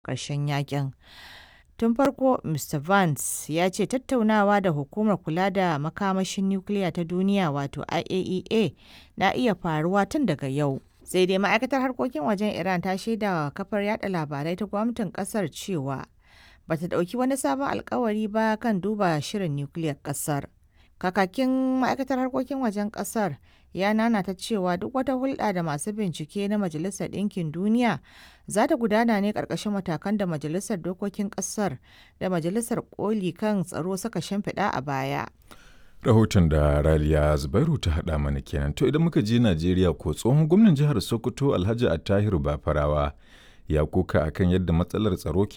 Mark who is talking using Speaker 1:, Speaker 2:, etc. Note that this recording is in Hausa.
Speaker 1: ƙarshen yakin. Tun farko, Mr. Vance ya ce tattaunawa da Hukumar Kula da Makamashin Nukiliya ta Duniya wato IAEA na iya faruwa tun daga yau. Sai dai ma'aikatar harkokin wajen Iran ta shaidawa kafar yada labarai ta gwamnatin kasar cewa ba ta ɗauki wani sabon alkawari ba kan duba shirin nukiliyar kasar. Kakakin ma'aikatar harkokin wajen kasar ya nanata cewa duk wata hulɗa da masu bincike na Majalisar Ɗinkin Duniya za ta gudana ne ƙarƙashin matakan da Majalisar Dokokin Ƙasar da Majalisar Koli kan Tsaro suka shimfiɗa a baya.
Speaker 2: Rahoton da Raliya Zubairu ta haɗa mana kenan. To idan muka je Najeriya ko tsohon gwamnan jihar Sokoto Alhaji Attahiru Bafarawa ya koka akan yadda matsalar tsaro ke